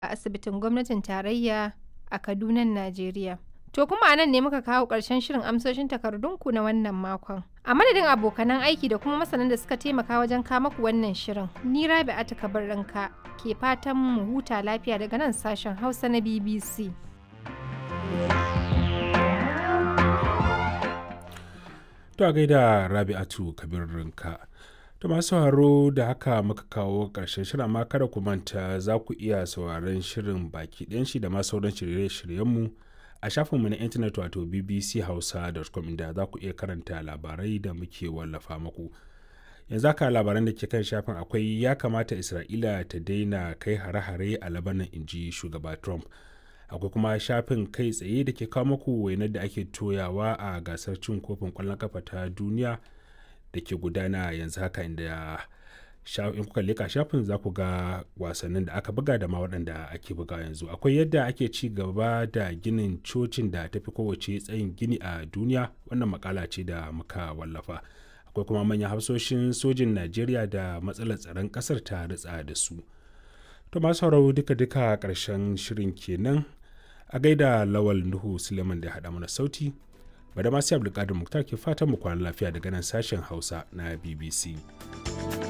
a asibitin gwamnatin tarayya a Kaduna, Najeriya. To kuma a nan ne muka kawo ƙarshen shirin amsoshin takardunku na wannan makon. A madadin abokanan aiki da kuma masanan da suka taimaka wajen kamaku wannan shirin, ni Rabi'atu Kabarranka ke fatan mu huta lafiya daga nan sashen Hausa na BBC. To a gaida Rabi'atu Kabarranka. To masu haro da haka muka kawo ƙarshen shirin amma kada ku manta za ku iya sauraron shirin baki ɗayan shi da ma sauran shirye-shiryenmu a shafinmu na intanet wato bbchausa.com inda za ku iya karanta labarai da muke wallafa muku. Yanzu haka labaran da ke kan shafin akwai ya kamata Isra'ila ta daina kai hare-hare a Labanan inji shugaba Trump. Akwai kuma shafin kai tsaye da ke kawo muku wainar da ake toyawa a gasar cin kofin ƙwallon kafa ta duniya. da ke gudana yanzu haka inda in kuka leka shafin za ku ga wasannin da aka buga da ma waɗanda ake buga yanzu akwai yadda ake ci gaba da ginin cocin da tafi kowace tsayin gini a duniya wannan makala ce da muka wallafa akwai kuma manyan hafsoshin sojin najeriya da matsalar tsaron ƙasar ta ritsa da su to masu sauraro duka-duka ƙarshen shirin kenan a gaida lawal nuhu suleiman da ya haɗa mana sauti bada masu abdulkadir muktar ke fatan mu kwana lafiya daga nan sashen hausa na bbc